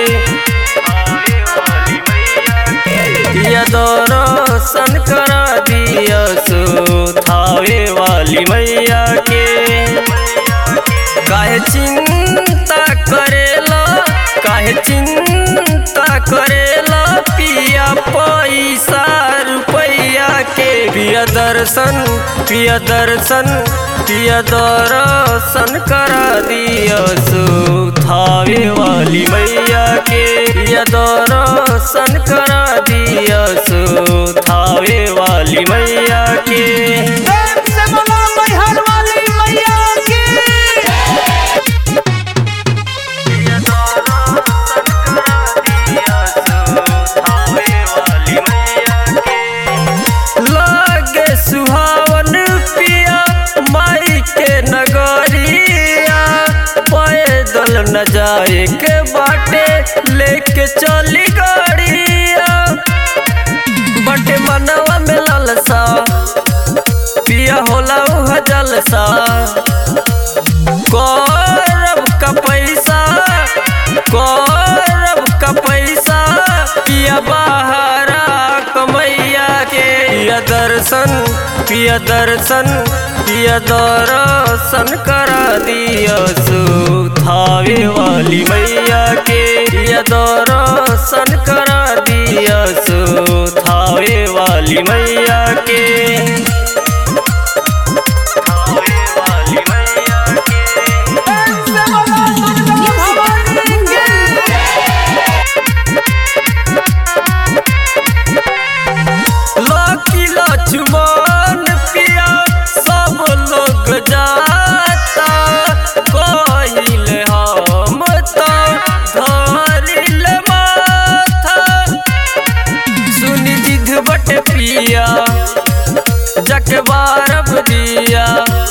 या दर्शन करा दिया सो थावे वाली मैया के काहे चिंता करेला काहे चिंता करेला पिया पैसा रुपैया के पिया दर्शन पिया दर्शन पिया दर्शन करा दिया सो थावे वाली मैया के पिया दर्शन करा दिया सो थावे वाली मैया के प्रेम से बोलो मैहर वाली मैया की लागे सुहावन पिया माई के नगरिया पैदल न जाए के बाटे लेके चली गाड़िया बटे मनवा में लालसा पिया होला उह जलसा करब का पैसा करब का पैसा पिया बहारा कमैया के पिया दर्शन पिया दर्शन पिया दर्शन करा दिया सो थावे वाली मैया के पिया दर्शन करा दिया सो थावे वाली मैया के थावे वाली मैया के प्रेम से बोलो दुर्गा भवानी की लकी लक्ष्मण पिया सब लोग जाता कहिल हम तो धरिल माथा सुनी जिद बट पिया जक बारब दिया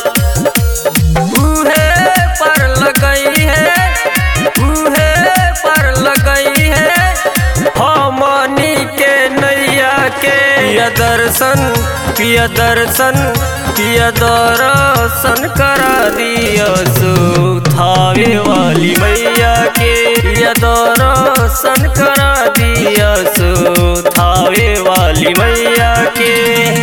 उहे पर लगई है उहे पर लगई है हमनी के नैया के पिया दर्शन पिया दर्शन पिया दर्शन करा दिया सो थावे वाली मैया के पिया दर्शन करा दिया सो थावे वाली मैया के